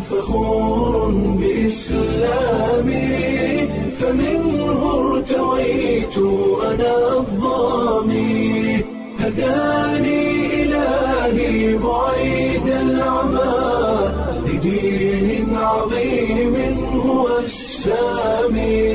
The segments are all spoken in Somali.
فخور بإسلامي فمنه ارتويت أنا الظامي هداني إلهي بعيد العمى لدين عظيم هو السامي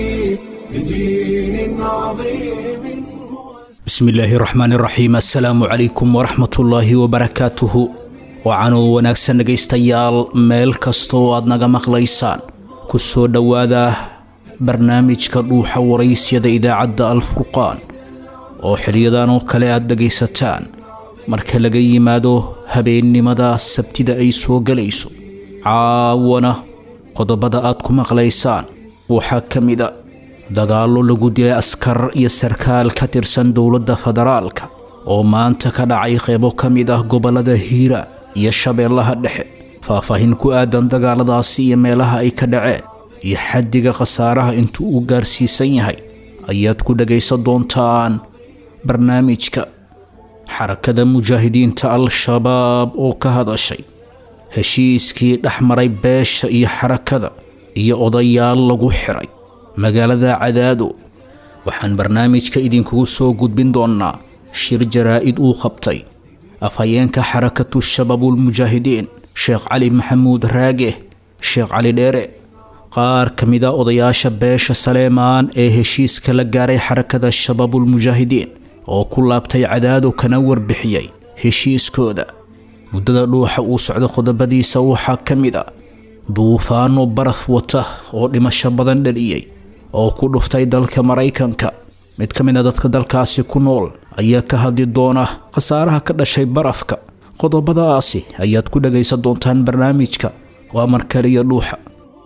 لدين عظيم هو bismi illaahi raxmaan iraxiim assalaamu calaykum waraxmatullaahi wabarakaatuhu wacanuu wanaagsan dhegaystayaal meel kastoo aad naga maqlaysaan ku soo dhowaada barnaamijka dhuuxa waraysyada idaacadda alfurqaan oo xiliyadan oo kale aad dhegaysataan marka laga yimaado habeennimada sabtida ay soo gelayso caawana qodobada aad ku maqlaysaan waxaa ka mid a dagaallo lagu dilay askar iyo sarkaal ka tirsan dowladda federaalka oo maanta ka dhacay qeybo ka mid ah gobollada hiiraan iyo shabeellaha dhexe faahfaahin ku aadan dagaaladaasi iyo meelaha ay ka dhaceen iyo xaddiga khasaaraha intuu uu gaarsiisan yahay ayaad ku dhagaysan doontaan barnaamijka xarakada mujaahidiinta al-shabaab oo ka hadashay heshiiskii dhex maray beesha iyo xarakada iyo odayaal lagu xiray magaalada cadaado waxaan barnaamijka idinkugu soo gudbin doonnaa shir jaraa-id uu qabtay afhayeenka xarakatu shabaabulmujaahidiin sheekh cali maxamuud raage sheekh cali dheere qaar ka mid a odayaasha beesha saleemaan ee heshiiska la gaaray xarakada shabaabulmujaahidiin oo ku laabtay cadaado kana warbixiyey heshiiskooda muddada dhuuxa uu socdo qodobadiisa waxaa ka mid a duufaano baraf wata oo dhimasho badan dhaliyey oo ku dhuftay dalka maraykanka mid ka mid a dadka dalkaasi ku nool ayaa ka hadli doona khasaaraha ka dhashay barafka qodobadaasi ayaad ku dhagaysan doontaan barnaamijka waa markaliya dhuuxa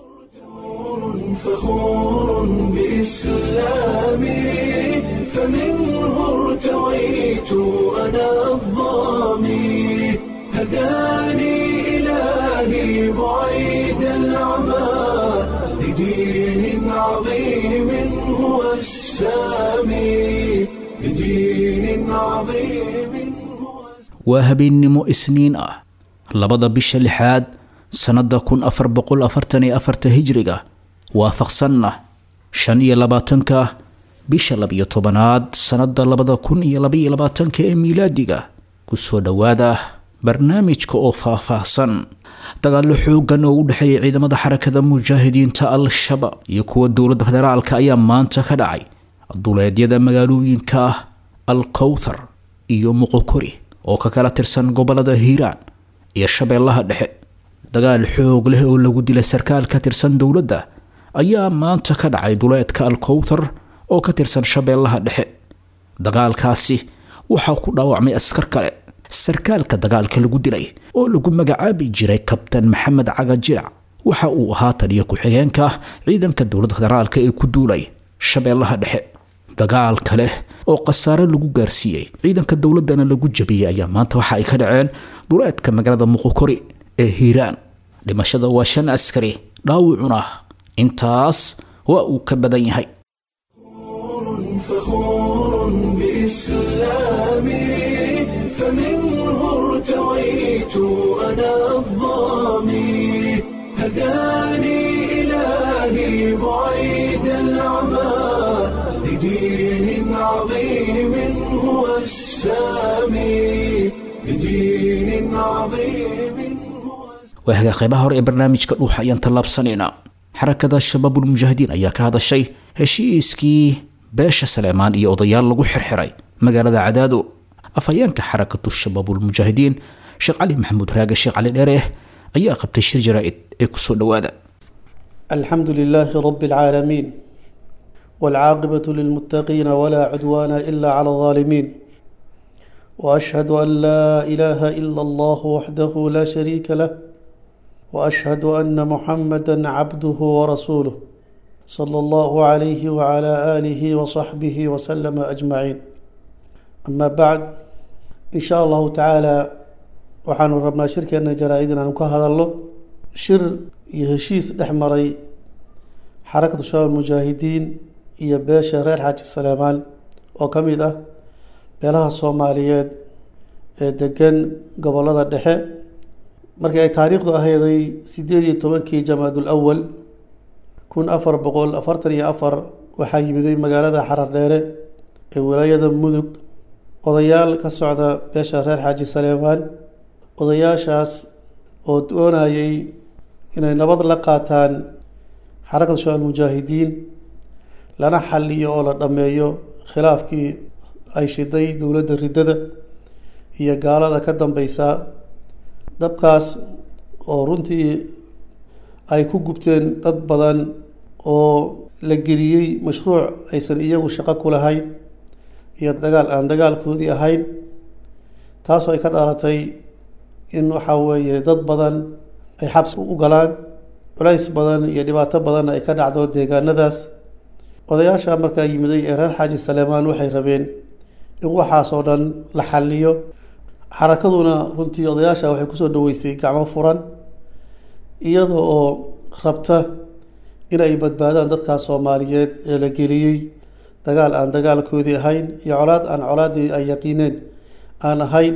فخور بإسلامي فمنه ارتويت أنا الظامي هداني إلهي بعيد العمى لدين عظيم هو السامي لدين عظيم هو waa habeennimo isniin ah labada bisha lixaad sannadda kun afar boqol afartan iyo afarta hijriga waafaqsanna shan iyo labaatanka bisha labiyo tobanaad sannadda labada kun iyo labaiyo labaatanka ee miilaadiga kusoo dhowaada barnaamijka oo faahfaahsan dagaallo xoogan oo u dhexeeya ciidamada xarakada mujaahidiinta al-shabaab iyo kuwa dowladda federaalka ayaa maanta ka dhacay duleedyada magaalooyinka ah al-kowthar iyo muqokori oo ka kala tirsan gobolada hiiraan iyo shabeellaha dhexe dagaal xoog leh oo lagu dilay sarkaal ka tirsan dowladda ayaa maanta ka dhacay duleedka al-kowthar oo ka tirsan shabeellaha dhexe dagaalkaasi waxaa ku dhaawacmay askar kale sarkaalka dagaalka lagu dilay oo lagu magacaabi jiray kabtan maxamed caga jirac waxa uu ahaa taliyo ku-xigeenka ciidanka dowladda federaalka ee ku duulay shabeellaha dhexe dagaal kale oo khasaare lagu gaarsiiyey ciidanka dowladdana lagu jabiyey ayaa maanta waxa ay ka dhaceen duleedka magaalada muqokori ee hiiraan dhimashada waa shan askari dhaawacuna intaas waa uu ka badan yahay فخور بإسلامي فمنه ارتويت أنا الظامي هداني إلهي بعيد العمى لدين عظيم هو السامي لدين عظيم هو waahaga qaybaha hore ee barnaamijka dhuuxa ayaan tallaabsanaynaa xarakada shabaabulmujaahidiin ayaa ka hadashay heshiiskii beesha saleemaan iyo odayaal lagu xirxiray magaalada cadaado afhayeenka xarakatu shabaabulmujaahidiin sheekh cali maxamuud raage sheekh cali dheere ayaa qabtay shir jaraa-id ee kusoo dhowaada الحمد لله رب العالمين والعاقبة للمتقين ولا عدوان إلا على الظالمين وأشهد أن لا إله إلا الله وحده لا شريك له وأشهد أن محمدا عبده ورسوله صلى الله عليه وعلى آله وصحبه وسلم أجمعين أما بعد إن شاء الله تعالى waxaanu rabnaa shirkeena jaraa-id inaanu ka hadalno shir iyo heshiis dhex maray xarakatu shabaab mujaahidiin iyo beesha reer xaaji saleemaan oo ka mid ah beelaha soomaaliyeed ee degan gobolada dhexe markii ay taariikhdu ahayday sideed iyo tobankii jamaadul awal kun afar boqol afartan iyo afar waxaa yimiday magaalada xarardheere ee walaayada mudug odayaal ka socda beesha reer xaaji saleemaan odayaashaas oo doonayay inay nabad la qaataan xarakada shabaab mujaahidiin lana xaliyo oo la dhammeeyo khilaafkii ay shiday dowladda riddada iyo gaalada ka dambeysa dabkaas oo runtii ay ku gubteen dad badan oo la geliyey mashruuc aysan iyagu shaqo ku lahayn iyo dagaal aan dagaalkoodii ahayn taasoo ay ka dhalatay in waxaa weeye dad badan ay xabsi u galaan culays badan iyo dhibaato badanna ay ka dhacdo deegaanadaas odayaasha markaa yimiday ee reer xaaji saleemaan waxay rabeen in waxaasoo dhan la xaliyo xarakaduna runtii odayaasha waxay kusoo dhaweysay gacmo furan iyada oo rabta in ay badbaadaan dadkaas soomaaliyeed ee la geliyey dagaal aan dagaalkoodii ahayn iyo colaad aan colaaddii ay yaqiineen aan ahayn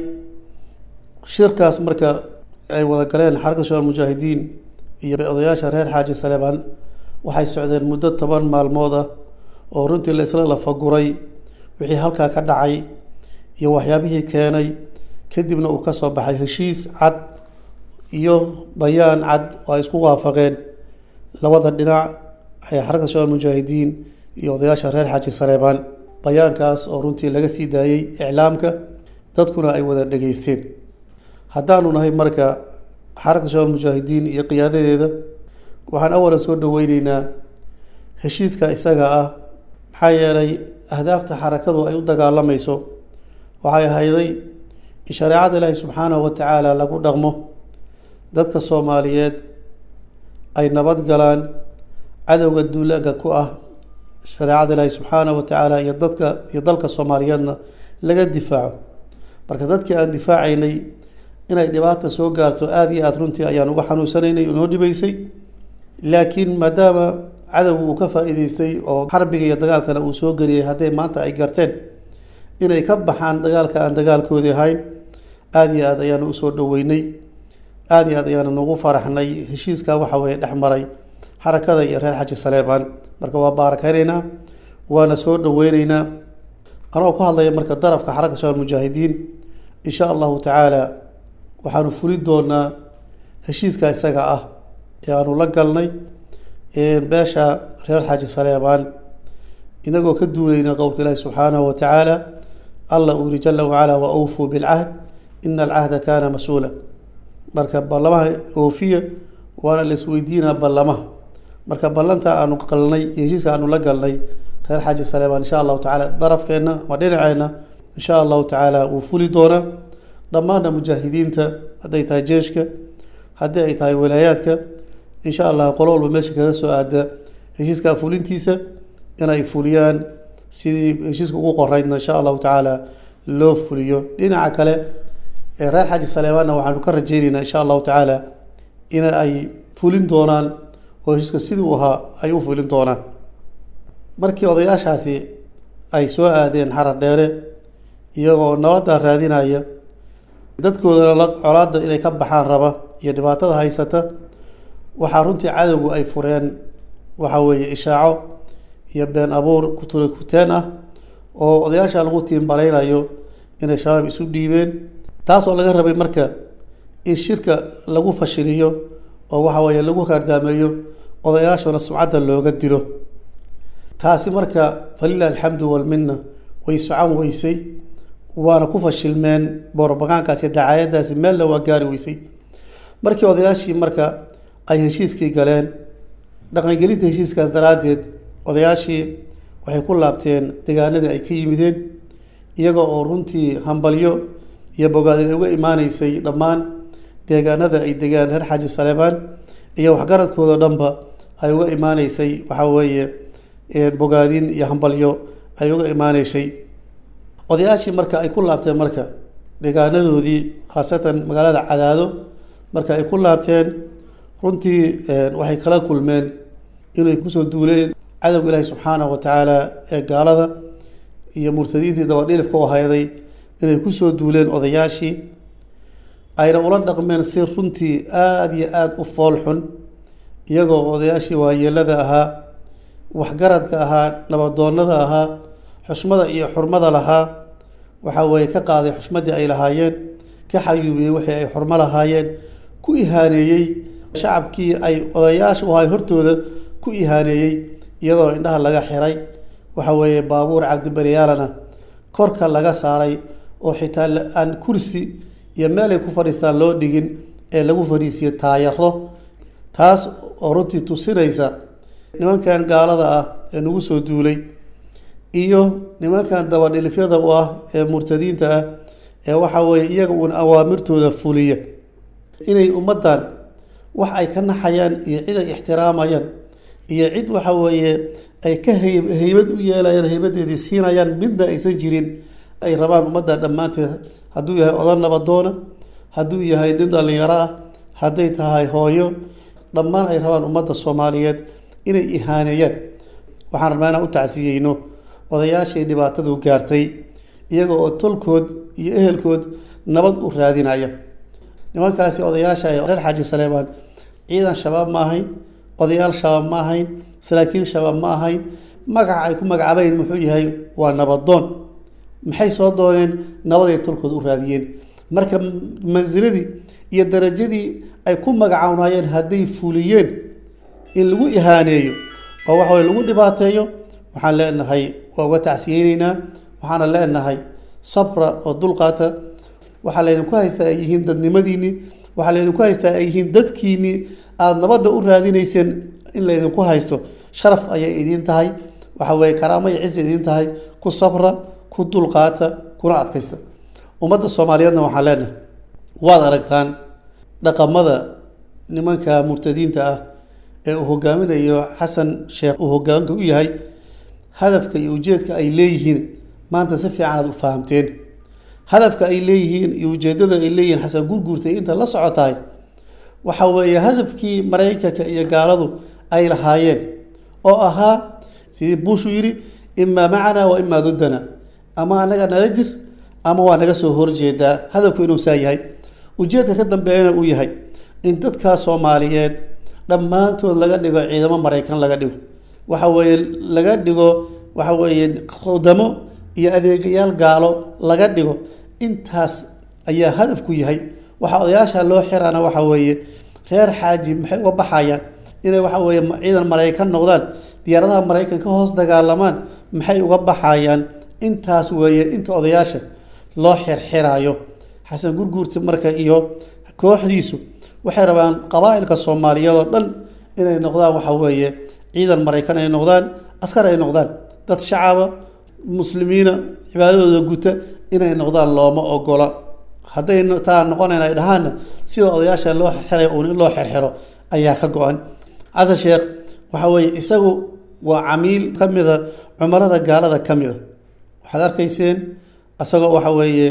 shirkaas marka ay wada galeen xarakada shabaab mujaahidiin iyo odayaasha reer xaaji saleemaan waxay socdeen muddo toban maalmood ah oo runtii la isla lafaguray wixii halkaa ka dhacay iyo waxyaabihii keenay kadibna uu ka soo baxay heshiis cad iyo bayaan cad oo ay isku waafaqeen labada dhinac ee xarakada shabaab mujaahidiin iyo odayaasha reer xaaji saleebaan bayaankaas oo runtii laga sii daayey iclaamka dadkuna ay wada dhegeysteen haddaanu nahay marka xarakada shabaab mujaahidiin iyo qiyaadadeeda waxaan awalan soo dhaweyneynaa heshiiska isaga ah maxaa yeelay ahdaafta xarakadu ay u dagaalamayso waxay ahayday in shareecada ilaahi subxaanahu wa tacaala lagu dhaqmo dadka soomaaliyeed ay nabad galaan cadowga duulaanka ku ah shareecada ilaahi subxaanahu wa tacaala iyo dadka iyo dalka soomaaliyeedna laga difaaco marka dadkii aan difaacaynay inay dhibaata soo gaarto aada iyo aada runtii ayaan uga xanuunsanaynay noo dhibaysay laakiin maadaama cadowga uu ka faa-iideystay oo xarbiga iyo dagaalkana uu soo geliyay hadday maanta ay garteen inay ka baxaan dagaalka aan dagaalkoodii ahayn aada iyo aad ayaanu usoo dhaweynay aada iyo aad ayaanu nagu faraxnay heshiiska waxa weeye dhex maray xarakada iyo reer xaji saleebaan marka waa baarakeyneynaa waana soo dhaweyneynaa anoo ku hadlaya marka darafka xarakada shabaab mujaahidiin insha allahu tacaala waxaanu fuli doonaa heshiiska isaga ah ee aanu la galnay beesha reer xaaji saleebaan inagoo ka duulayna qowlka ilaahi subxaanahu wa tacaala alla uu yihi jala wacala wa awfuu bilcahd ina alcahda kaana mas-uula marka ballamaha oofiya waana la isweydiinaa ballamaha marka ballanta aanu qalnay iyo heshiiska aanu la galnay reer xaaji saleebaan insha allahu tacala darafkeenna ama dhinaceenna insha allahu tacaala wuu fuli doonaa dhammaanna mujaahidiinta hadday tahay jeeshka haddii ay tahay walaayaadka insha allah qolo walba meesha kaga soo aada heshiiskaa fulintiisa inay fuliyaan sidii heshiiska ugu qoreydna insha allahu tacaala loo fuliyo dhinaca kale ee reer xaaji saleebaanna waxaanu ka rajeyneynaa insha allahu tacaala in ay fulin doonaan oo heshiiska sidii u ahaa ay u fulin doonaan markii odayaashaasi ay soo aadeen xarar dheere iyagoo nabadda raadinaya dadkoodana la colaadda inay ka baxaan raba iyo dhibaatada haysata waxaa runtii cadowgu ay fureen waxa weeye ishaaco iyo been abuur kutula kuteen ah oo odayaasha lagu tiimbareynayo inay shabaab isu dhiibeen taasoo laga rabay marka in shirka lagu fashiliyo oo waxa weeye lagu kaardaameeyo odayaashana sumcadda looga dilo taasi marka falilah alxamdu walmina way socon weysay waana ku fashilmeen boorobagaankaas iyo dacaayadaasi meelna waa gaari weysay markii odayaashii marka ay heshiiskii galeen dhaqangelinta heshiiskaas daraaddeed odayaashii waxay ku laabteen degaanadii ay ka yimideen iyaga oo runtii hambalyo iyo bogaadin uga imaaneysay dhammaan deegaanada ay degaan reer xaaji saleebaan iyo waxgaradkooda dhanba ay uga imaaneysay waxaa weeye bogaadin iyo hambalyo ay uga imaaneysay odayaashii marka ay ku laabteen marka deegaanadoodii khaasatan magaalada cadaado marka ay ku laabteen runtii waxay kala kulmeen inay kusoo duuleen cadowga ilaahi subxaanahu wa tacaala ee gaalada iyo murtadiintii dabadhilifka u hayday inay kusoo duuleen odayaashii ayna ula dhaqmeen si runtii aada iyo aada u fool xun iyagoo odayaashii waayeelada ahaa waxgaradka ahaa nabadoonnada ahaa xushmada iyo xurmada lahaa waxaa weeye ka qaaday xushmadii ay lahaayeen ka xayuubiyey wixii ay xurmo lahaayeen ku ihaaneeyey shacabkii ay odayaasha u ahay hortooda ku ihaaneeyey iyadoo indhaha laga xiray waxa weeye baabuur cabdibaryaalana korka laga saaray oo xitaa aan kursi iyo meel ay ku fadhiistaan loo dhigin ee lagu fadhiisiyo taayaro taas oo runtii tusinaysa nimankan gaalada ah ee nagu soo duulay iyo nimankan dabadhilifyada u ah ee murtadiinta ah ee waxa weeye iyaga uun awaamirtooda fuliya inay ummaddan wax ay ka naxayaan iyo cid ay ixtiraamayaan iyo cid waxa weeye ay ka hay haybad u yeelayaan haybadeedii siinayaan midna aysan jirin ay rabaan ummaddan dhammaanteed hadduu yahay odan nabadoona hadduu yahay nin dhallinyaro ah hadday tahay hooyo dhammaan ay rabaan ummadda soomaaliyeed inay ihaaneeyaan waxaan rabnaa inaan u tacsiyeyno odayaashii dhibaatadu gaartay iyaga oo tolkood iyo ehelkood nabad u raadinaya nimankaasi odayaasha reer xaaji saleebaan ciidan shabaab ma ahayn odayaal shabaab ma ahayn saraakiil shabaab ma ahayn magaca ay ku magacaabayn muxuu yahay waa nabadoon maxay soo dooneen nabaday tolkood u raadiyeen marka mansiladii iyo darajadii ay ku magacawnayeen hadday fuliyeen in lagu ihaaneeyo oo waxa weye lagu dhibaateeyo waxaan leenahay waa uga tacsiyeyneynaa waxaana leenahay sabra oo dulqaata waxaa laydinku haystaa ay yihiin dadnimadiinii waxaa laydinku haystaa ay yihiin dadkiinii aada nabadda u raadineyseen in laydinku haysto sharaf ayay idiin tahay waxa weye karaamo iyo cis idiin tahay ku sabra ku dulqaata kuna adkaysta ummadda soomaaliyeedna waxaan leenahay waad aragtaan dhaqamada nimanka murtadiinta ah ee uu hogaaminayo xasan sheekh uu hogaanka u yahay hadafka iyo ujeedka ay leeyihiin maanta si fiican aad u fahamteen hadafka ay leeyihiin iyo ujeedada ay leeyihiin xasan gurguurtay inta la socotahay waxa weeye hadafkii maraykanka iyo gaaladu ay lahaayeen oo ahaa sidii buushuu yidhi imaa macanaa wa imaa duddana ama anaga nala jir ama waa naga soo horjeedaa hadafku inuu saa yahay ujeedka ka dambeeyana uu yahay in dadkaa soomaaliyeed dhammaantood laga dhigo ciidamo maraykan laga dhigo waxa weeye laga dhigo waxa weeye khudamo iyo adeegayaal gaalo laga dhigo intaas ayaa hadafku yahay waxaa odayaasha loo xiraana waxa weeye reer xaaji maxay uga baxayaan inay waxa weeye ciidan maraykan noqdaan diyaaradaha maraykan ka hoos dagaalamaan maxay uga baxayaan intaas weeye inta odayaasha loo xirxiraayo xasan gurguurti marka iyo kooxdiisu waxay rabaan qabaa-ilka soomaaliyeed oo dhan inay noqdaan waxa weeye ciidan maraykan ay noqdaan askar ay noqdaan dad shacaba muslimiina cibaadadooda guta inay noqdaan looma ogola hadday taa noqonayn ay dhahaanna sida odayaasha loo xirxiray uun in loo xirxiro ayaa ka go-an xasan sheekh waxa weeye isagu waa camiil ka mida cumarada gaalada ka mida waxaad arkayseen isagoo waxa weeye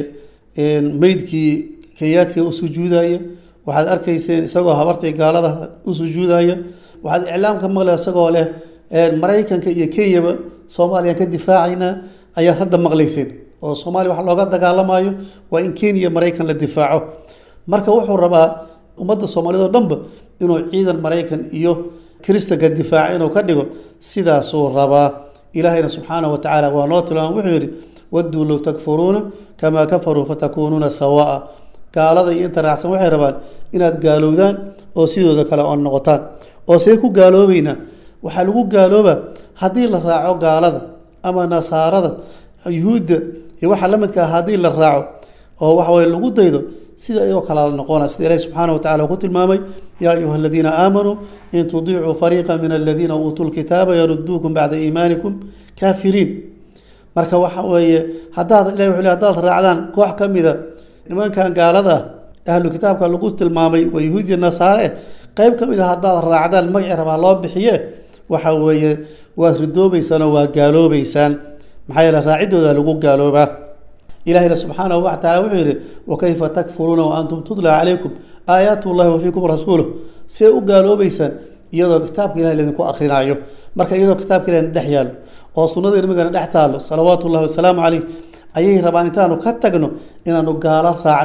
meydkii kenyaatiga u sujuudaya waxaad arkayseen isagoo habartii gaalada u sujuudaya waxaad iclaamka maqle isagoo leh maraykanka iyo kenyaba soomaaliyaan ka difaacaynaa ayaad hadda maqlayseen oo soomaaliya wax looga dagaalamayo waa in kenya maraykan la difaaco marka wuxuu rabaa ummadda soomaaliyed oo dhanba inuu ciidan maraykan iyo kiristanka difaaca inuu ka dhigo sidaasuu rabaa ilaahayna subxaanahu wa tacaala waa noo tilmaama wuxuu yidhi wadduu low takfuruuna kamaa kafaruu fatakuunuuna sawaa gaalada iyo inta raacsan waxay rabaan inaad gaalowdaan oo sidooda kale oo noqotaan oo see ku gaaloobeynaa waxaa lagu gaaloobaa haddii la raaco gaalada ama nasaarada yuhuudda iyo waxa la midka ah haddii la raaco oo waxa weye lagu daydo sida iyagoo kale la noqona sida ilahi subxaana wa tacala uu ku tilmaamay yaa ayuha aladiina aamanuu in tudiicuu fariiqa min aladiina uutuu lkitaaba yaruduukum bacda iimaanikum kaafiriin marka waxa weeye haddaad ilahi wuxuu le hadaad raacdaan koox ka mida nimankan gaalada ah ahlu kitaabka lagu tilmaamay waa yahuudiya nasaare qeyb ka mid a haddaad raacdaan magacii rabaa loo bixiye waxa weeye waad ridoobeysaan oo waa gaaloobeysaan maxaa yeele raacidooda lagu gaaloobaa ilahina subxaanahu wa taala wuxuu yihi wakayfa takfuruuna wa antum tutla calaykum aayaat llahi wa fiikum rasuuluh see u gaaloobeysaan iyadoo kitaabka ilahi laydinku akrinaayo marka iyadoo kitaabka ilahi dhex yaalo oo sunnada nabigana dhex taalo salawaatu llahi wasalaamu caleyh ayay rabaan intaanu ka tagno inaanu gaalo raacno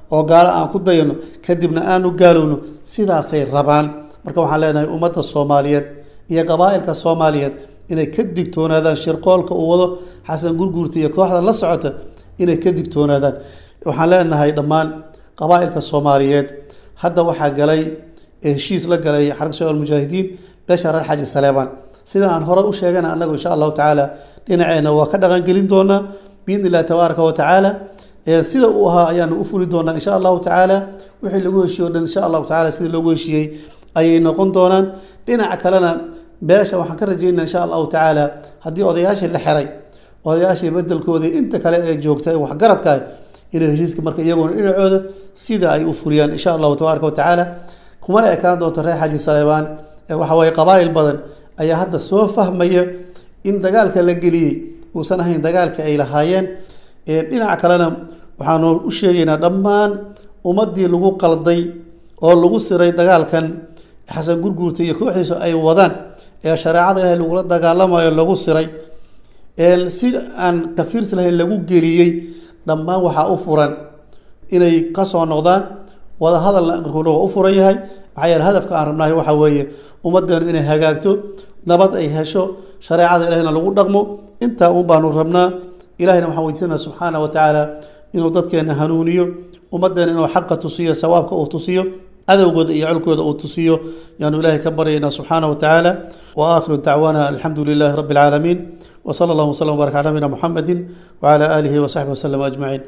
oo gaalo aan ku dayano kadibna aanu gaalowno sidaasay rabaan marka waxaan leenahay ummadda soomaaliyeed iyo qabaa-ilka soomaaliyeed inay ka digtoonaadaan shirqoolka uu wado xasan gurguurta iyo kooxda la socota inay ka digtoonaadaan waxaan leenahay dhammaan qabaa-ilka soomaaliyeed hadda waxaa galay heshiis la galay xarka shabaab almujaahidiin beesha reer xaaji saleebaan sida aan hore u sheegana annagu insha allahu tacaala dhinaceena waa ka dhaqangelin doonaa biidni illahi tabaaraka wa tacaala sida uu ahaa ayaanu u fuli doonaa insha allahu tacaala wixii lagu heshiiye o dhan insha allahu tacaala sidii loogu heshiiyey ayay noqon doonaan dhinaca kalena beesha waxaan ka rajaynaa insha allahu tacaala haddii odayaashii la xiray odayaashii bedelkoodii inta kale ee joogta ee waxgaradka inay heshiiska marka iyaguna dhinacooda sida ay u fuliyaan insha allahu tabaaraka wa tacaala kumana ekaan doonto reer xaaji saleebaan waxa waye qabaa'il badan ayaa hadda soo fahmaya in dagaalka la geliyey uusan ahayn dagaalka ay lahaayeen dhinaca kalena waxaanu u sheegaynaa dhammaan ummaddii lagu qalday oo lagu siray dagaalkan xasan gurguurta iyo kooxdiisu ay wadaan ee shareecada ilahay lagula dagaalamayo lagu siray si aan kafiirsi lahayn lagu geliyey dhammaan waxaa u furan inay kasoo noqdaan wada hadalna amarkuuna waa u furan yahay maxaa yeele hadafka aan rabnahay waxaa weeye ummaddeenu inay hagaagto nabad ay hesho shareecada ilahina lagu dhaqmo intaa un baanu rabnaa ilahina waxaan weydiisanaa subxaana wa tacaala inuu dadkeena hanuuniyo ummaddeena inuu xaqa tusiyo sawaabka uu tusiyo cadowgooda iyo colkooda uu tusiyo yaanu ilaahay ka baryaynaa subxaana wa tacaala wa aakhiru dacwaana alxamdu lilaahi rabbi alcaalamiin wa sala allahu wasalam wbarak cala nabina muxamedin wacala aalihi wasaxbi wasallam ajmaciin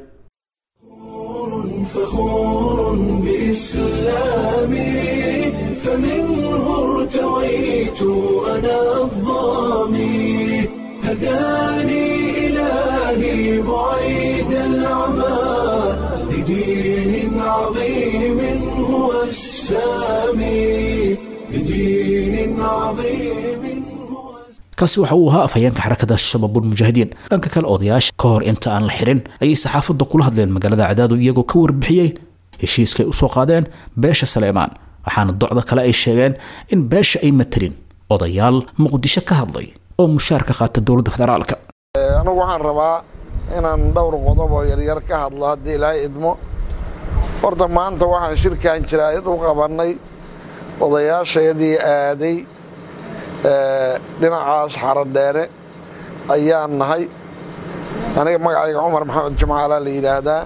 فخور بإسلامي فمنه ارتويت أنا الظامي هداني إلهي بعيد العمى لدين عظيم هو السامي لدين عظيم هو kaasi waxa uu ahaa afhayeenka xarakada shabaabulmujaahidiin dhanka kale odayaasha ka hor inta aan la xirin ayay saxaafadda kula hadleen magaalada cadaadu iyagoo ka warbixiyey heshiiskay usoo qaadeen beesha saleemaan waxaana docda kale ay sheegeen in beesha ay matelin odayaal muqdisho ka hadlay oo mushaar ka qaata dowladda federaalka anigu waxaan rabaa inaan dhowr qodob oo yaryar ka hadlo haddii ilaahay idmo horta maanta waxaan shirkan jiraa'id u qabannay odayaashayadii aaday dhinacaas xaradheere ayaan nahay aniga magacayga cumar maxamed jimcaalaa la yidhaahdaa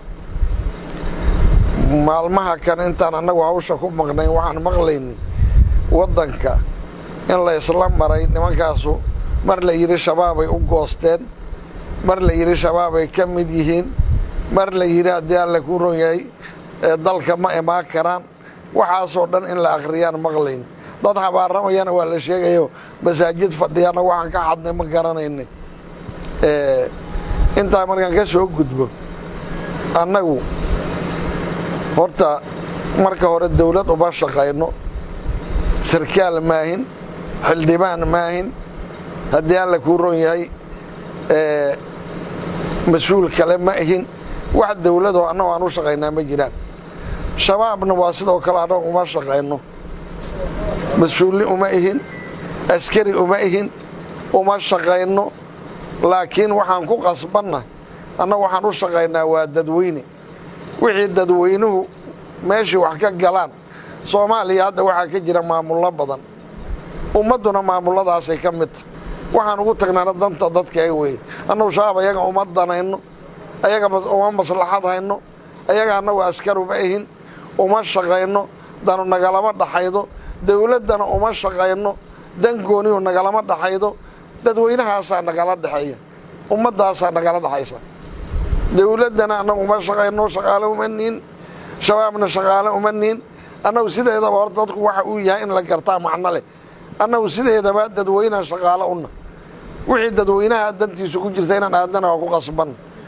maalmaha kan intaan annagu hawsha ku maqnayn waxaan maqlaynay waddanka in la isla maray nimankaasu mar la yidhi shabaabay u goosteen mar la yidhi shabaabay ka mid yihiin mar la yidhi haddii alle ku ron yahay dalka ma imaan karaan waxaasoo dhan in la akhriyaan maqlayn dad habaaramayana waa la sheegayo masaajid fadhiyana waxaan ka xadnay ma garanaynay intaa markaan ka soo gudbo annagu horta marka hore dawlad uma shaqayno sarkaal maahin xildhibaan maahin haddii alla kuu ron yahay mas-uul kale ma ihin wax dawladoo annago aan u shaqaynaa ma jiraan shabaabna waa sidoo kale annago uma shaqayno mas-uulni uma ihin askari uma ihin uma shaqayno laakiin waxaan ku qasbanna annagu waxaan u shaqaynaa waa dadweyne wixii dadweynuhu meeshii wax ka galaan soomaaliya hadda waxaa ka jira maamullo badan ummadduna maamulladaasay ka mid tahay waxaan ugu tagnaana danta dadka ay weeye annagu shabaab ayaga uma danayno ayaga uma maslaxad hayno ayaga annagu askar uma ihin uma shaqayno danu nagalama dhaxaydo dawladdana uma shaqayno dan goonihu nagalama dhaxaydo dadweynahaasaa nagala dhexeeya ummaddaasaa nagala dhexaysa dawladdana annagu uma shaqayno shaqaale uma niin shabaabna shaqaale uma niin annagu sideedaba hor dadku waxa uu yahay in la gartaa macno leh annagu sideedaba dadweynaha shaqaale una wixii dadweynaha dantiisu ku jirta inaan aadana waa ku qasban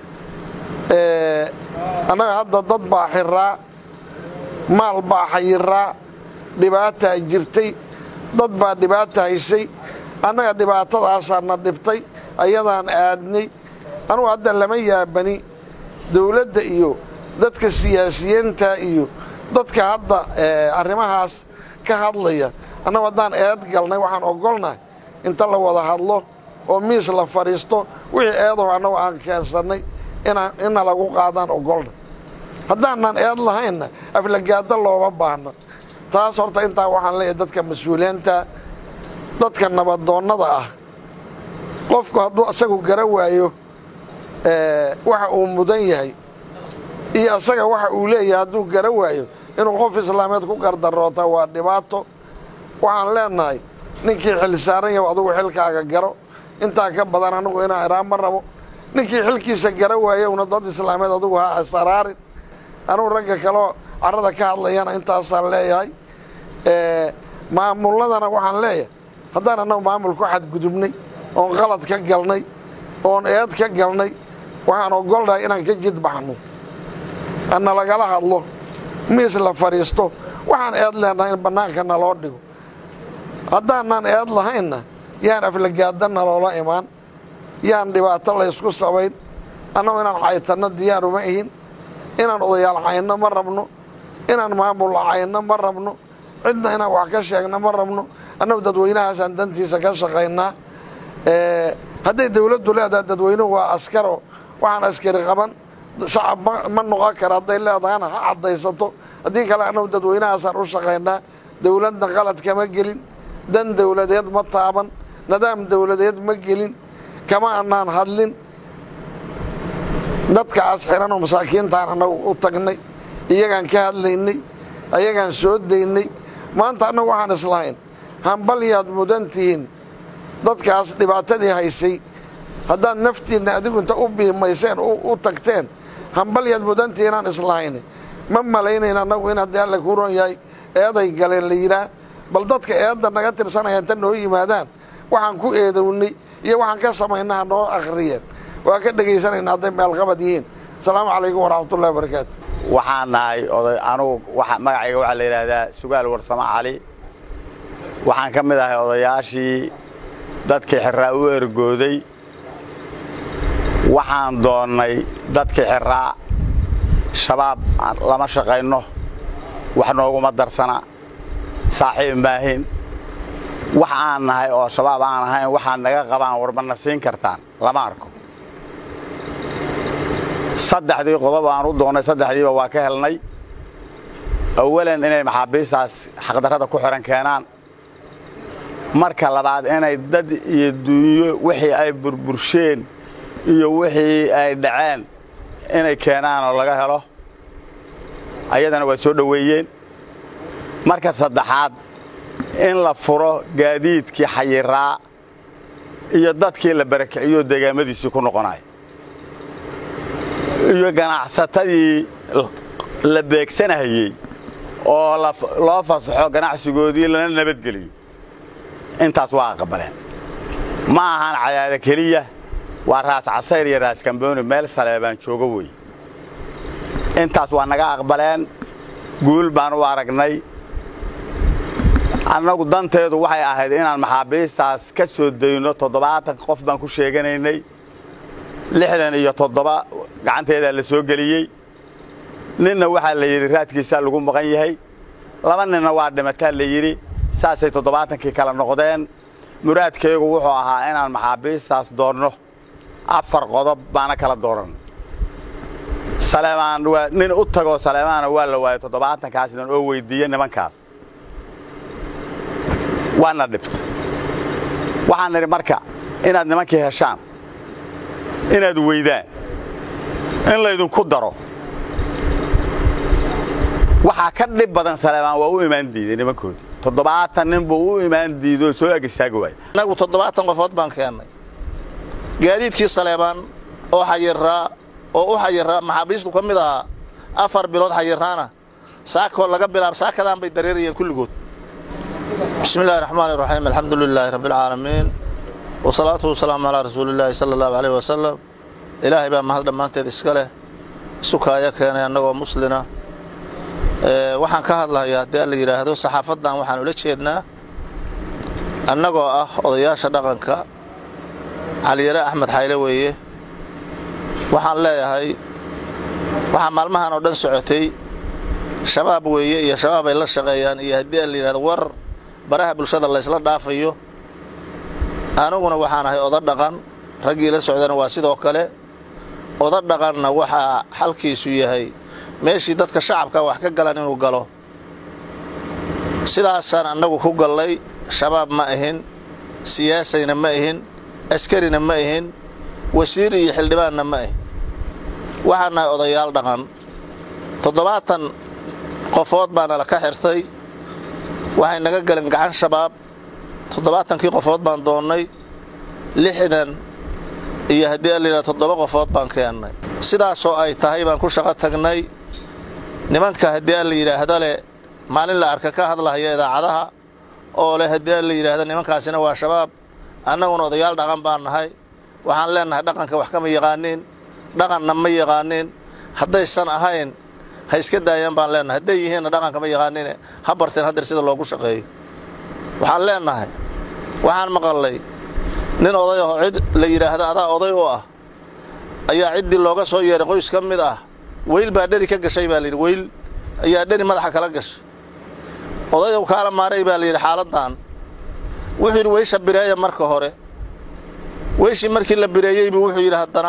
annaga hadda dad baa xiraa maal baa xayiraa dhibaataa jirtay dad baa dhibaata haysay annaga dhibaatadaasaa na dhibtay ayadaan aadnay anugu hadda lama yaabani dawladda iyo dadka siyaasiyiinta iyo dadka hadda arrimahaas ka hadlaya annagu haddaan eed galnay waxaan ogolnahay inta la wada hadlo oo miis la fadhiisto wixii eedaho annagu aan keensannay ina lagu qaadaan ogolna haddaanan eed lahaynna aflagaado looma baahno taas horta intaa waxaan leeyahay dadka mas-uuliyiinta dadka nabadoonnada ah qofku hadduu asagu gara waayo waxa uu mudan yahay iyo asaga waxa uu leeyahay hadduu gara waayo inuu qof islaameed ku gardaroota waa dhibaato waxaan leenahay ninkii xil saaran yahu adugu xilkaaga garo intaa ka badan anigu inaan iraan ma rabo ninkii xilkiisa gara waayowna dad islaameed adugu ha asaraarin anugu ragga kaleo carrada ka hadlayana intaasaan leeyahay maamulladana waxaan leeyahay haddaan annagu maamul ku xadgudubnay oon qalad ka galnay oon eed ka galnay waxaan ogolnahay inaan ka jidbaxno ana lagala hadlo miis la fadhiisto waxaan eed leenahay in bannaanka naloo dhigo haddaanan eed lahaynna yaan aflagaada naloola imaan yaan dhibaato laysku sabayn annagu inaan caytanno diyaar uma ihin inaan odayaal cayno ma rabno inaan maamul cayno ma rabno cidna inaan wax ka sheegno ma rabno annagu dadweynahaasaan dantiisa ka shaqaynaa hadday dawladdu leedahay dadweynuhu waa askaro waxaan askari qaban shacab ma noqon kara hadday leedahana ha caddaysato haddii kale annagu dadweynahaasaan u shaqaynaa dawladna qalad kama gelin dan dawladeed ma taaban nidaam dawladeed ma gelin kama annaan hadlin dadkaas xiranoo masaakiintaan annagu u tagnay iyagaan ka hadlaynay ayagaan soo daynay maanta annagu waxaan islahayn hambalyaad mudan tihiin dadkaas dhibaatadii haysay haddaad naftiinna adigu inta u biimayseen u tagteen hambalyaad mudan tihiin aan islahayn ma malaynayn annagu in haddii alla kuu ron yahay eeday galeen la yidhaah bal dadka eedda naga tirsanaya inta noo yimaadaan waxaan ku eedownay iyo waxaan ka samaynaha noo akhriyeen waa ka dhegaysanayna hadday meelqabad yihiin asalaamu calaykum waraxmatullahi wabarakaatu waxaan nahay oday anugu magacayga waxaa la yidhaahdaa sugaal warsamo cali waxaan ka mid ahay odayaashii dadkii xirraa u ergooday waxaan doonnay dadkii xirraa shabaab lama shaqayno wax nooguma darsana saaxiib maahin wax aan nahay oo shabaab aan ahayn waxaad naga qabaan warmana siin kartaan lama arko saddexdii qodob aan u doonnay saddexdiiba waa ka helnay awalan inay maxaabiistaas xaqdarrada ku xihan keenaan marka labaad inay dad iyo dunyo wixii ay burbursheen iyo wixii ay dhaceen inay keenaan oo laga helo ayadana waa soo dhoweeyeen marka saddexaad in la furo gaadiidkii xayiraa iyo dadkii la barakiciyo deegaamadiisii ku noqonaya iyo ganacsatadii la beegsanahayey oo loo fasaxo ganacsigoodii lana nabadgeliyo intaas waa aqbaleen ma ahan cadaada keliya waa raas casayr iyo raas kambooni meel saleebaan joogo wey intaas waa naga aqbaleen guul baan u aragnay annagu danteedu waxay ahayd inaan maxaabiistaas ka soo dayno toddobaatan qof baan ku sheeganaynay lixdan iyo toddoba gacanteedaa la soo geliyey ninna waxaa la yidhi raadkiisaa lagu maqan yahay laba ninna waa dhimataa la yidhi saasay toddobaatankii kala noqdeen muraadkaygu wuxuu ahaa inaan maxaabiistaas doonno afar qodob baana kala dooran saleemaan waa nin u tagoo saleemaana waa la waayay toddobaatankaasnan oo weyddiiye nimankaas waana dhibta waxaan nidhi marka inaad nimankii heshaan inaad weydaan in laydinku daro waxaa ka dhib badan saleemaan waa u imaan diiday nimankoodii toddobaatan nin buu u imaan diidoo soo ag istaagi waaya annagu toddobaatan qofood baan keennay gaadiidkii saleebaan oo xayiraa oo u xayiraa maxaabiistu ka mid ahaa afar bilood xayiraana saakoo laga bilaab saakadaan bay dareerayeen kulligood bismi illahi raxmaan iraxiim alxamdu lilaahi rabbialcaalamiin wasalaatu wasalaamu calaa rasuulillaahi sala allahu aleyh wasalam ilaahay baa mahad dhammaanteed iska leh isukaaya keenay annagoo muslina waxaan ka hadlahayaa haddii alla yidhaahdo saxaafaddan waxaan ula jeednaa annagoo ah odayaasha dhaqanka caliyare axmed xayle weeye waxaan leeyahay waxaa maalmahan oo dhan socotay shabaab weeye iyo shabaab ay la shaqeeyaan iyo haddii la yidhahdo war baraha bulshada laysla dhaafayo aniguna waxaan ahay oda dhaqan raggii la socdana waa sidoo kale oda dhaqanna waxaa xalkiisu yahay meeshii dadka shacabka wax ka galan inuu galo sidaasaan annagu ku gallay shabaab ma ahin siyaasayna ma ahin askarina ma ahin wasiir iyo xildhibaanna ma ahin waxaan nahay odayaal dhaqan toddobaatan qofood baana la ka xirtay waxay naga galeen gacan shabaab toddobaatankii qofood baan doonnay lixdan iyo haddii a layidhaha toddoba qofood baan keennay sidaasoo ay tahay baan ku shaqo tagnay nimanka haddii a la yidhaahdo leh maalin la arka ka hadlahaya idaacadaha oo leh haddii a la yidhaahdo nimankaasina waa shabaab annaguna odayaal dhaqan baan nahay waxaan leennahay dhaqanka wax kama yaqaaniin dhaqanna ma yaqaaniin haddaysan ahayn ha iska daayaan baan leennahay hadday yihiinna dhaqanka ma yaqaaniine ha barteen haddeer sida loogu shaqeeyo waxaan leennahay waxaan maqallay nin oday aho cid la yidhaahdo adaa oday u ah ayaa ciddii looga soo yeeray qoys ka mid ah weyl baa dheri ka gashay baa layidhi weyl ayaa dheri madaxa kala gashay odayow kaala maaray baa layidhi xaaladdan wuxuu yidhi weysha bireeya marka hore weyshii markii la bireeyey buu wuxuu yidhi haddana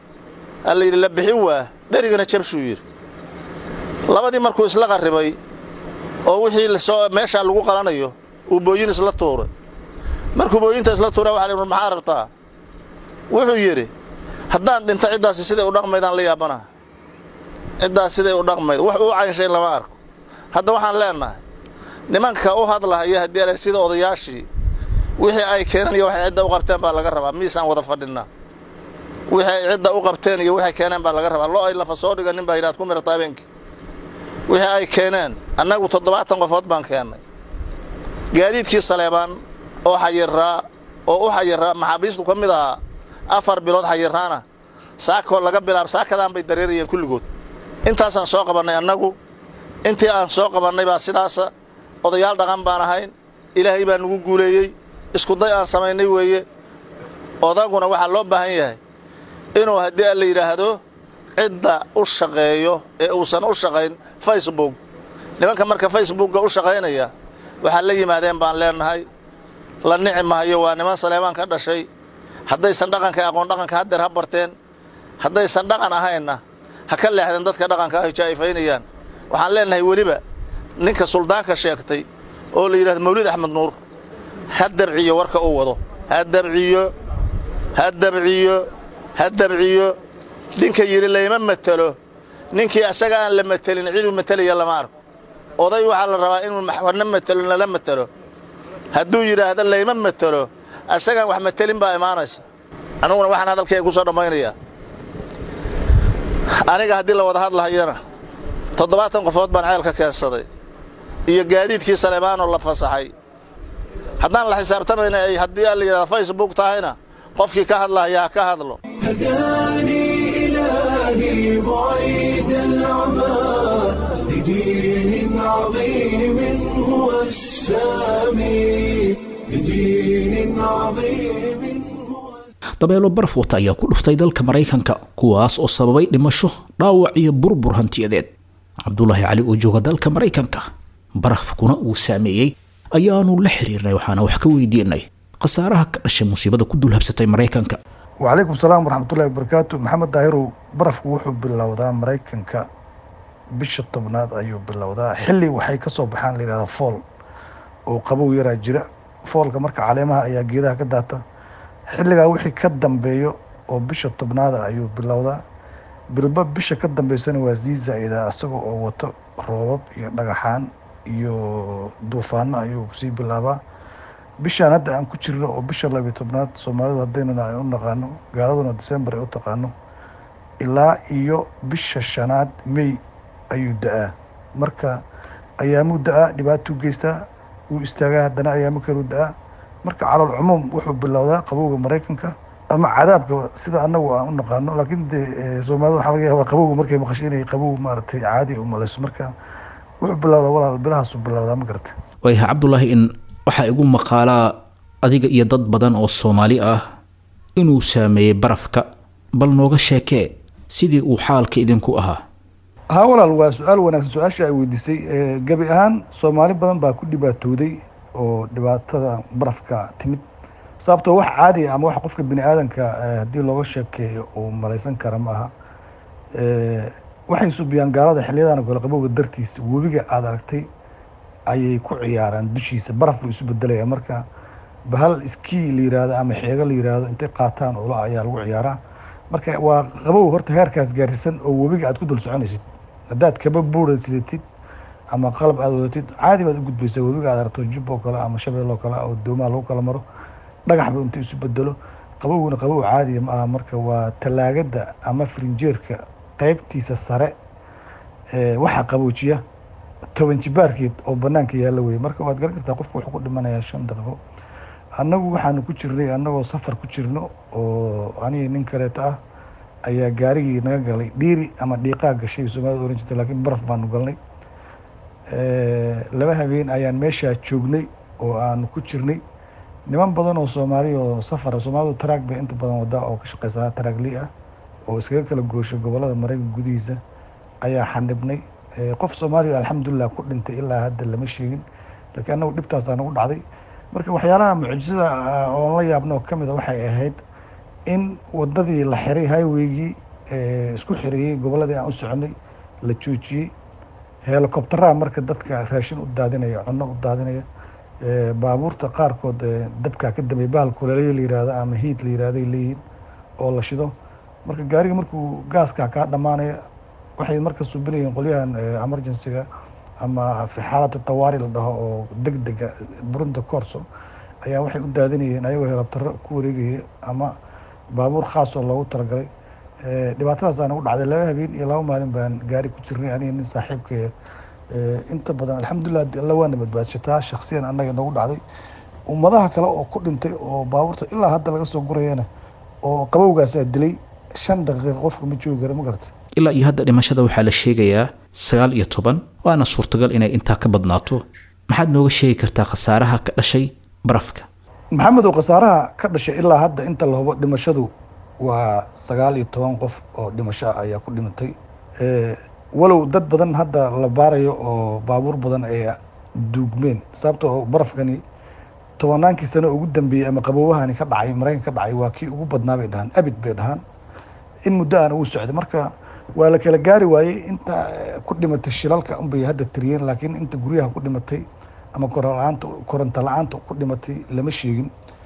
a la yidhi la bixin waa dherigana jabshuu yidhi labadii markuu isla qarribay oo wixii lasoo meeshaa lagu qalanayo uu booyin isla tuuray markuu booyinta isla tuura waxa la yidhi maxaa rabtaa wuxuu yidhi haddaan dhinto ciddaasi siday u dhaqmaydaan la yaabanaha ciddaas siday u dhaqmayd wax uu caynshay lama arko hadda waxaan leennahay nimanka u hadlahaya haddii ala sida odayaashii wixii ay keeneen iyo waxay cidda u qabteen baa laga rabaa miisaan wada fadhinnaa wixii ay cidda u qabteen iyo waxay keeneen baa laga rabaa lo ay lafa soo dhiganin baa yidhaad ku mirata habeenkii wixii ay keeneen annagu toddobaatan qofood baan keennay gaadiidkii saleebaan oo xayiraa oo u xayiraa maxaabiistu ka mid ahaa afar bilood xayiraana saakoo laga bilaab saakadaan bay dareerayeen kulligood intaasaan soo qabannay annagu intii aan soo qabannay baa sidaasa odayaal dhaqan baan ahayn ilaahay baa nugu guuleeyey iskuday aan samaynay weeye odaguna waxaa loo baahan yahay inuu haddii a la yidhaahdo cidda u shaqeeyo ee uusan u shaqayn facebook nimanka marka facebookga u shaqaynaya waxaa la yimaadeen baan leennahay la nici mahayo waa niman saleebaan ka dhashay haddaysan dhaqanka aqoon dhaqanka haddeer ha barteen haddaysan dhaqan ahaynna ha ka leexdeen dadka dhaqanka ay jaa'ifaynayaan waxaan leennahay weliba ninka suldaanka sheegtay oo la yidhahdo mawlid axmed nuur ha dabciyo warka uu wado ha dabciyo ha dabciyo ha dabciyo ninka yidhi layma matelo ninkii asaga aan la matelin ciduu matelaya lama arko oday waxaa la rabaa inuu waxna matelo nala matelo hadduu yidhaahdo layma matelo asagaan wax matelin baa imaanaysa aniguna waxaan hadalkayga ku soo dhammaynayaa aniga haddii la wada hadlahayana toddobaatan qofood baan ceelka keensaday iyo gaadiidkii saleebaanoo la fasaxay haddaan la xisaabtamayna ay haddii a la yidhahdo facebook tahayna qofkii ka hadlahaya ha ka hadlo هداني إلهي بعيد العمى لدين عظيم هو السامي لدين عظيم هو dabeelo baraf wata ayaa ku dhuftay dalka maraykanka kuwaas oo sababay dhimasho dhaawac iyo burbur hantiyadeed cabdulaahi cali oo jooga dalka maraykanka barafkuna uu saameeyey ayaanu la xiriirnay waxaana wax ka weydiinay khasaaraha ka dhashay musiibada ku dulhabsatay maraykanka وعليكم السلام ورحمة الله وبركاته محمد دايرو برفك وحو باللوضاء مريكنكا bisha tobnaad ayuu bilowdaa xilli waxay ka soo baxaan la yidhahda fool oo qabow yaraa jira foolka marka caleemaha ayaa geedaha ka daata xilligaa wixii ka dambeeyo oo bisha tobnaada ayuu bilowdaa bilba bisha ka dambeysana waa sii zaa-idaa isaga oo wato roobab iyo dhagaxaan iyo duufaano ayuu sii bilaabaa bishaan hadda aan ku jirno oo bisha labiyo tobnaad soomaalidu haddaynana ay u naqaano gaaladuna december ay u taqaano ilaa iyo bisha shanaad may ayuu da-aa marka ayaamuu da-aa dhibaatuu geystaa wuu istaagaa haddana ayaamo kaluu da-aa marka calal cumuum wuxuu bilowdaa qabowga maraykanka ama cadaabka sida anagu aan u naqaano laakiin de soomaalida waxaa laga yaabaa qabowga markay maqasho inay qabow maaragtay caadi u malayso marka wuxuu bilowdaa walaal bilahaasuu bilowdaa ma garata waayahay cabdulaahi in waxaa igu maqaalaa adiga iyo dad badan oo soomaali ah inuu saameeyey barafka bal nooga sheekee sidii uu xaalka idinku ahaa haa walaal waa su-aal wanaagsan su-aasha ay weydiisay gebi ahaan soomaali badan baa ku dhibaatooday oo dhibaatada barafka timid sababtoo wax caadi ama wax qofka bini aadanka haddii looga sheekeeyo uu malaysan kara ma aha waxay subiyaan gaalada xiliyadan oo kale qabowga dartiisa webiga aada aragtay ayay ku ciyaaraan dushiisa baraf buu isu bedelaya marka bahal iskii la yiraahdo ama xeego la yiraahdo intay qaataan ula ayaa lagu ciyaaraa marka waa qabow horta heerkaas gaarsiisan oo webiga aad ku dul soconaysid haddaad kaba buura sidatid ama qalab aad wadatid caadi baad u gudbaysaa webiga aad aragto jub oo kale ama shabeel oo kale oo doomaha lagu kala maro dhagaxba intuu isu bedelo qabowguna qabow caadiya ma aha marka waa talaagada ama frinjeerka qaybtiisa sare ee waxa qaboojiya toban jibaarkeed oo banaanka yaalla weye marka waad garan kartaa qofka wuxuu ku dhimanayaa shan daqiiqo annagu waxaanu ku jirnay annagoo safar ku jirno oo aniga nin kaleeto ah ayaa gaarigii naga galay dhiiri ama dhiiqaa gashay soomaalida oran jirta laakiin baraf baanu galnay laba habeen ayaan meeshaa joognay oo aanu ku jirnay niman badan oo soomaali oo safara soomaalidu taraag bay inta badan wadaa oo ka shaqeysaa taraaglii ah oo iskaga kala goosho gobolada maraykanka gudihiisa ayaa xanibnay qof soomaaliya alxamdulilah ku dhintay ilaa hadda lama sheegin laakiin annagu dhibtaasaa nagu dhacday marka waxyaalaha mucjisada oon la yaabno oo kamid a waxay ahayd in wadadii la xiray highwaygii isku xireeyey goboladii aan u soconay la joojiyey helicopteraha marka dadka raashin u daadinaya cunno u daadinaya baabuurta qaarkood dabkaa ka dambeey bahal kuleelyo la yirahdo ama hiid la yirahday leeyihiin oo la shido marka gaariga markuu gaaskaa kaa dhammaanaya waxay marka subinayeen qolyahan emergencyga ama fi xaalada tawaari la dhaho oo deg dega burunda corso ayaa waxay u daadinayeen ayagoo helabtaro ku wareegaya ama baabuur khaas oo loogu talagalay dhibaatadaas aan ugu dhacday laba habeen iyo laba maalin baan gaari ku jirnay aniga nin saaxiibkaya inta badan alxamdulilah alla waana badbaadshataa shaksiyan annaga nagu dhacday ummadaha kale oo ku dhintay oo baabuurta ilaa hadda laga soo gurayana oo qabowgaasaa dilay shan daqiiqa qofka ma joogi kara ma garata ilaa iyo hadda dhimashada waxaa la sheegayaa sagaal iyo toban waana suurtagal inay intaa ka badnaato maxaad nooga sheegi kartaa khasaaraha ka dhashay barafka maxamed oo khasaaraha ka dhashay ilaa hadda inta la hubo dhimashadu waa sagaal iyo toban qof oo dhimasho ah ayaa ku dhimatay walow dad badan hadda la baarayo oo baabuur badan ay duugmeen sababta oo barafkani tobannaankii sano ugu dambeeyey ama qabowahani ka dhacay maraykan ka dhacay waa kii ugu badnaa bay dhahaan abid bay dhahaan in muddo aan ugu socday marka waa la kala gaari waayey inta ku dhimatay shilalka unbay hadda tiriyeen laakiin inta guryaha ku dhimatay ama korolaanta koronto la-aanta ku dhimatay lama sheegin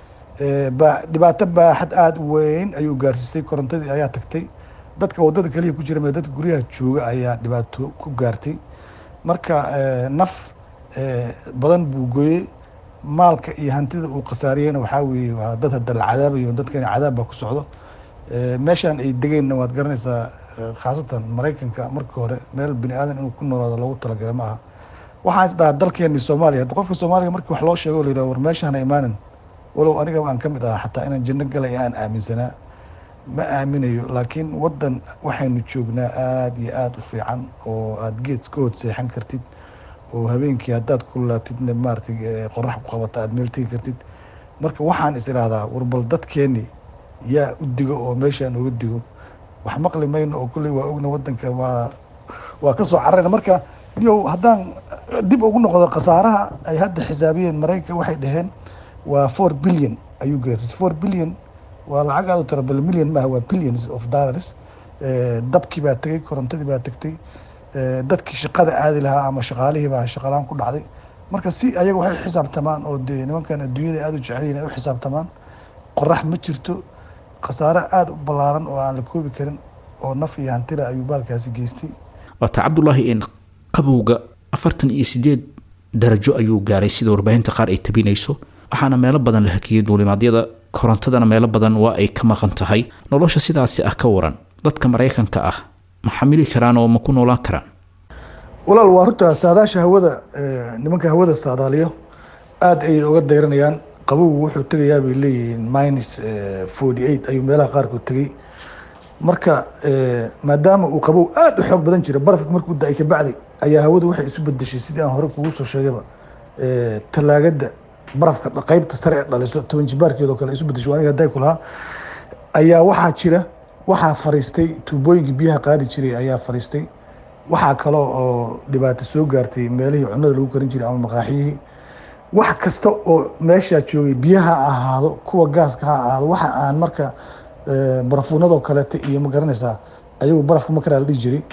ba dhibaato baaxad aada u weyn ayuu gaarsiistay korontadii ayaa tagtay dadka waddada keliya ku jira mee dadka guryaha jooga ayaa dhibaato ku gaartay marka naf badan buu gooyey maalka iyo hantida uu khasaariyeyna waxaa weeye waa dad hadda la cadaabayo dadkani cadaab baa ku socdo meeshaan ay degeenna waad garanaysaa khaasatan maraykanka markii hore meel bini aadan inuu ku noolaado loogu talagalay ma aha waxaan is dhahaa dalkeeni soomaaliya hadda qofka soomaaliga markii wax loo sheego la yidhaha war meeshaan ha imaanin walow aniga aan ka mid ahaa xataa inaan janno galay aan aaminsanaa ma aaminayo laakiin waddan waxaynu joognaa aada iyo aada u fiican oo aada geed iska hood seexan kartid oo habeenkii haddaad kululaatidna maaratay qorax ku qabata aada meel tegi kartid marka waxaan is idhaahdaa warbal dadkeeni yaa u digo oo meeshaan uga digo wax maqli mayno oo kulley waa ogna waddanka waa waa ka soo cararayna marka niyow haddaan dib ugu noqdo khasaaraha ay hadda xisaabiyeen maraykanka waxay dhaheen waa four billion ayuu gaarsiisay four billion waa lacag aad u tira bal million maaha waa billions of dollars dabkii baa tegey korontadii baa tegtay dadkii shaqada aadi lahaa ama shaqaalihii baa shaqalaan ku dhacday marka si ayaga waxay u xisaabtamaan oo dee nimankan adduunyada aada u jecelyihin ay u xisaabtamaan qorax ma jirto khasaare aada u ballaaran oo aan la koobi karin oo naf iyo hantila ayuu baalkaasi geystay waata cabdulaahi in qabowga afartan iyo sideed darajo ayuu gaaray sida warbaahinta qaar ay tabinayso waxaana meelo badan la hakiyey duulimaadyada korontadana meelo badan waa ay ka maqan tahay nolosha sidaasi ah ka waran dadka maraykanka ah ma xamili karaan oo ma ku noolaan karaan walaal waa horta saadaasha hawada nimanka hawada saadaaliyo aada ayay uga dayranayaan qabowgu wuxuu tegayaa bay leeyihiin minus forty eight ayuu meelaha qaarkood tegey marka maadaama uu qabow aada u xoog badan jira barafka markuu da-ay kabacdi ayaa hawadu waxay isu bedeshay sidii aan hore kugu soo sheegayba talaagada barafka qeybta sare ee dhaliso toban jibaarkeedoo kale isu bedesho aniga hadday ku lahaa ayaa waxaa jira waxaa fariistay tuubooyinkii biyaha qaadi jiray ayaa fariistay waxaa kaloo oo dhibaato soo gaartay meelihii cunada lagu karin jiray ama maqaaxiyihii wax kasta oo meeshaa joogay biyaha ha ahaado kuwa gaaska ha ahaado waxa aan marka barafuunadoo kaleeta iyo ma garanaysaa ayagu barafka ma karaa la dhihi jiray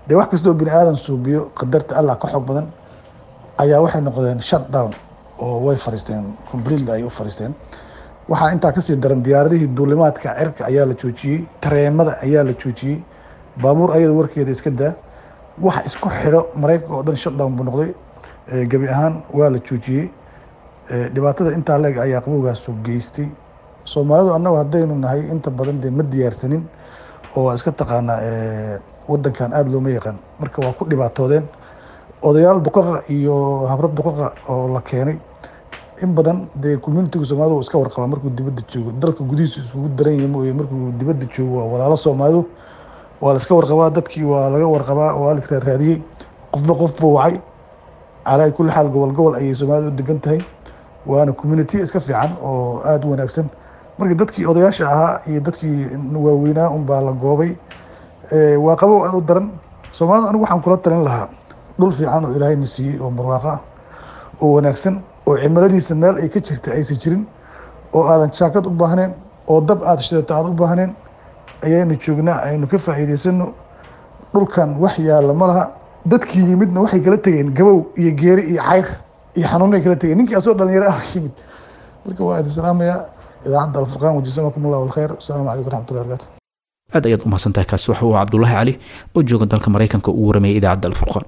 dee wax kastoo bini aadan suubiyo qadarta allah ka xoog badan ayaa waxay noqdeen shut down oo way fariisteen completely ay u fariisteen waxaa intaa kasii daran diyaaradihii duulimaadka cirka ayaa la joojiyey tareemada ayaa la joojiyey baabuur ayada warkeeda iska daa waxa isku xidho maraykanka oo dhan shutdown buu noqday gebi ahaan waa la joojiyey dhibaatada intaa leeg ayaa qabowgaasu geystay soomaalidu annagu haddaynu nahay inta badan dee ma diyaarsanin oo waa iska taqaanaa wadankan aada looma yaqaan marka waa ku dhibaatoodeen odayaal duqaqa iyo habrad duqaqa oo la keenay in badan dee communitiga soomaalidu waa iska warqabaa markuu dibadda joogo dalka gudihiisu isugu daran yahay mooye markuu dibadda joogo waa walaalo soomaalidu waa la iska warqabaa dadkii waa laga warqabaa waa la israaraadiyey qofba qof buu wacay calaa kulli xaal gobol gobol ayay soomaalidu u degan tahay waana community iska fiican oo aada u wanaagsan marka dadkii odayaasha ahaa iyo dadkii waaweynaa unbaa la goobay waa qabow aada u daran soomaalida anigu waxaan kula talin lahaa dhul fiican oo ilaahayna siiyey oo barwaaqo ah oo wanaagsan oo cimiladiisa meel ay ka jirta aysan jirin oo aadan jaakad u baahneen oo dab aada shidato aada u baahneen ayaynu joognaa aynu ka faa'iidaysano dhulkan wax yaalla ma laha dadkii yimidna waxay kala tegeen gabow iyo geeri iyo cayr iyo xanuunay kala tegeen ninkii asoo dhalinyaro ah yimid marka waa idin salaamayaa idaacadda alfurqaan wajisamakum allahu alkhayr asalaamu calaykum raxmatullahi barakaatu aad ayaad u mahadsantahay kaasi waxa uu cabdulaahi cali oo jooga dalka maraykanka uu waramayay idaacadda alfurqaan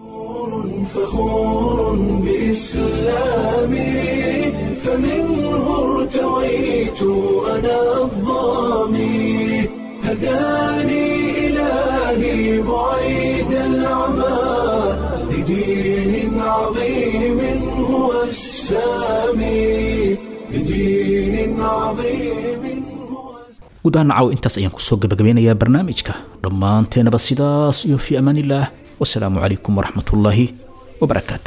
فخور بإسلامي فمنه ارتويت أنا الظامي هداني إلهي بعيد العمى لدين عظيم هو السامي لدين عظيم هو guud ahaan nacaw intaas ayaan kusoo gabagabeynayaa barnaamijka dhammaanteenaba sidaas iyo fii amaanillaah wasalaamu calaykum waraxmatullaahi wabarakaatu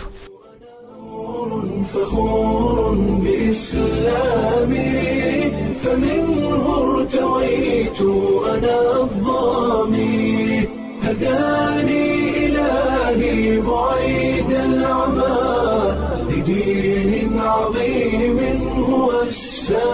فخور بإسلامي فمنه ارتويت أنا الظامي هداني إلهي بعيد العمى لدين عظيم هو السامي